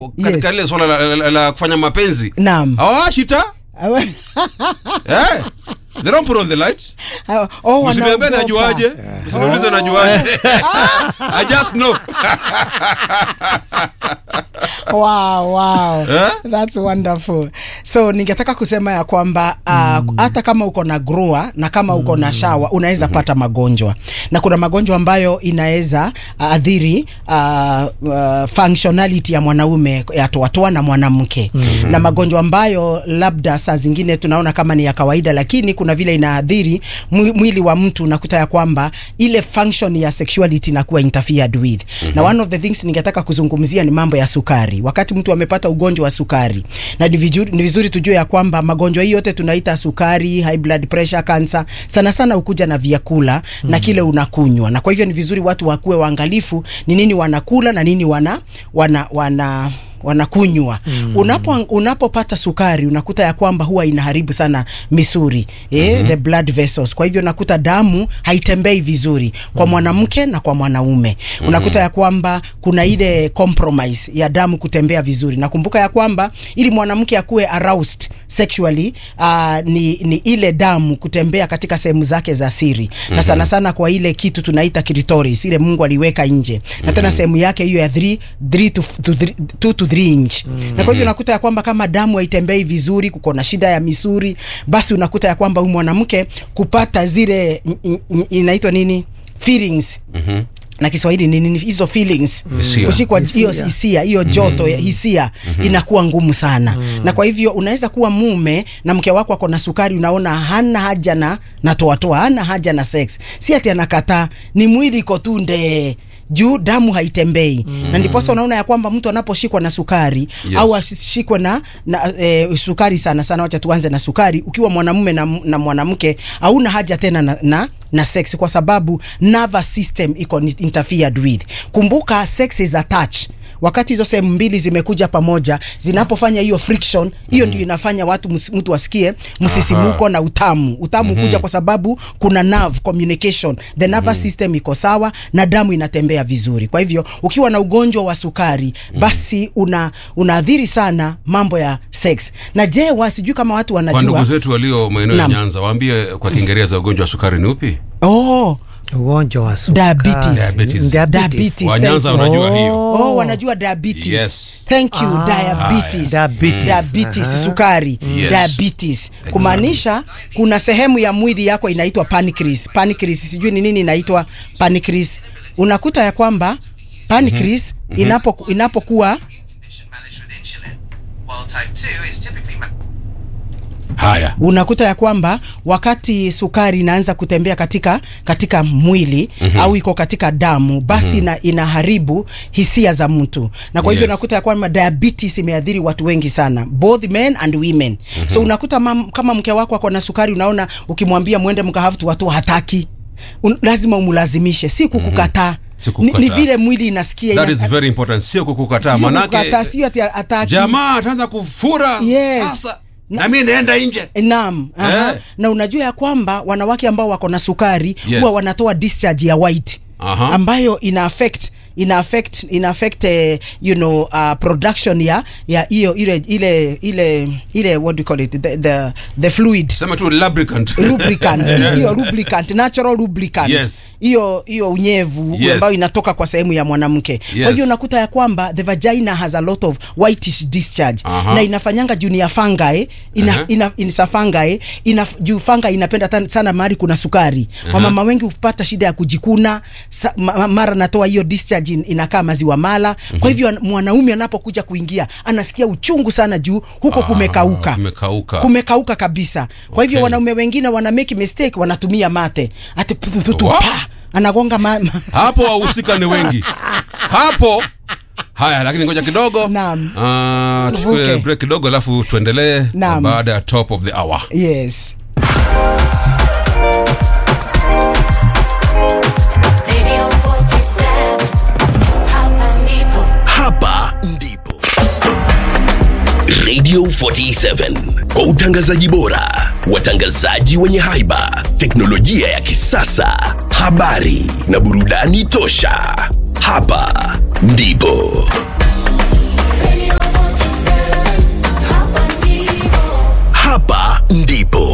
katika Yes. lile swala la, la, la, la kufanya mapenzi Naam. hawawashi taa eh? they don't put on the light oh, usiniambie wanaogopa. najuaje usiniulize najuaje i just know wow, wow. Eh? That's wonderful. So ningetaka kusema ya kwamba uh, hata kama uko na grua na kama uko na shawa unaweza pata magonjwa, na kuna magonjwa ambayo inaweza uh, adhiri uh, uh, functionality ya mwanaume ya toatoa na mwanamke na magonjwa ambayo labda saa zingine tunaona kama ni ya kawaida, lakini kuna vile inaadhiri mwi- mwili wa mtu, nakuta ya kwamba ile function ya sexuality inakuwa interfered with na one of the things ningetaka kuzungumzia ni mambo ya sukari. Wakati mtu amepata ugonjwa wa sukari, na ni vizuri, ni vizuri tujue ya kwamba magonjwa hii yote tunaita sukari, high blood pressure, cancer, sana sana hukuja na vyakula na kile unakunywa, na kwa hivyo ni vizuri watu wakuwe waangalifu ni nini wanakula na nini wana wana wana wanakunywa mm. Unapo unapopata sukari unakuta ya kwamba huwa inaharibu sana misuri eh, mm-hmm. the blood vessels. Kwa hivyo unakuta damu haitembei vizuri kwa mwanamke na kwa mwanaume mm-hmm. Unakuta ya kwamba kuna ile compromise ya damu kutembea vizuri. Nakumbuka ya kwamba ili mwanamke akuwe aroused sexually uh, ni, ni ile damu kutembea katika sehemu zake za siri mm-hmm. na sana sana kwa ile kitu tunaita clitoris ile Mungu aliweka nje mm-hmm. na tena sehemu yake hiyo ya 3 3 to 2 to 3 inch mm-hmm. na kwa hivyo unakuta ya kwamba kama damu haitembei vizuri, kuko na shida ya misuri, basi unakuta ya kwamba huyu mwanamke kupata zile in- in- inaitwa nini feelings Mhm. na Kiswahili ni nini hizo feelings Hisia. kushikwa hiyo Hisia. hisia hiyo joto ya hisia inakuwa ngumu sana na kwa hivyo unaweza kuwa mume na mke wako ako na sukari, unaona hana haja na na toatoa, hana haja na sex, si ati anakataa, ni mwili iko tu nde juu damu haitembei na ndiposa unaona ya kwamba mtu anaposhikwa na sukari Yes. au asishikwe na, na e, sukari sana sana, wacha tuanze na sukari. Ukiwa mwanamume na, na mwanamke hauna haja tena na, na na sex kwa sababu nervous system iko ni- interfered with. Kumbuka sex is a touch. Wakati hizo sehemu mbili zimekuja pamoja zinapofanya hiyo friction, hiyo ndio inafanya watu mus- mtu asikie msisimuko na utamu. Utamu kuja kwa sababu kuna nerve communication, the nervous system iko sawa na damu inatembea vizuri. Kwa hivyo ukiwa na ugonjwa wa sukari, basi una unaathiri sana mambo ya sex. Na je, wasijui kama watu kwa ndugu wanajua zetu walio maeneo ya Naam. Nyanza waambie kwa Kiingereza ugonjwa wa sukari ni upi oh, ugonjwa wa sukari. Diabetes. Diabetes. Diabetes. Wanyanza thank you. wanajua hiyo Oh, wanajua diabetes. Yes. Thank you, Ah, diabetes. diabetes. Diabetes, Aha. sukari. Yes. Diabetes. Kumaanisha kuna sehemu ya mwili yako inaitwa pancreas. Pancreas sijui ni nini inaitwa pancreas. Unakuta ya kwamba pancreas inapo inapokuwa condition managed with insulin, while type 2 is typically ma- haya unakuta ya kwamba wakati sukari inaanza kutembea katika katika mwili au iko katika damu basi ina, inaharibu hisia za mtu na kwa hivyo Yes. unakuta ya kwamba diabetes imeathiri watu wengi sana both men and women so unakuta mam, kama mke wako ako na sukari unaona ukimwambia mwende mkahafu watu hataki Un, lazima umlazimishe si kukukataa Si ni, ni kukukataa. vile mwili inasikia that ina- is very important sio kukukataa sio manake kukukataa, sio ati hataki jamaa ataanza kufura Yes. sasa na mimi naenda nje Naam, aha. Eh. Na unajua ya kwamba wanawake ambao wako na sukari Yes. huwa wanatoa discharge ya white Aha. ambayo ina affect ina affect ina affect eh, you know uh, production ya ya hiyo ile ile ile ile what do you call it the the, the fluid sema tu lubricant lubricant hiyo lubricant natural lubricant Yes. hiyo hiyo unyevu Yes. ambayo inatoka kwa sehemu ya mwanamke Yes. kwa hivyo unakuta ya kwamba the vagina has a lot of whitish discharge Aha. na inafanyanga juu ni ya fungi ina, Aha. ina, ina fungi ina juu fungi inapenda tan- sana mahali kuna sukari wamama wengi hupata shida ya kujikuna sa, ma, ma- mara natoa hiyo discharge in- inakaa maziwa mala kwa hivyo an- mwanaume anapokuja kuingia anasikia uchungu sana juu huko kumekauka kumekauka. kumekauka kabisa kwa hivyo Okay. wanaume wengine wana make mistake wanatumia mate ati pu- pu- pu- Wow. pa anagonga ma, ma, hapo wahusika ni wengi hapo haya lakini ngoja kidogo Naam. Ah, tuchukue Tuvuke. break kidogo alafu tuendelee Naam. baada ya top of the hour yes Radio 47 Hapa ndipo Hapa ndipo Radio 47 kwa utangazaji bora, watangazaji wenye haiba, teknolojia ya kisasa, habari na burudani tosha. Hapa ndipo ndipo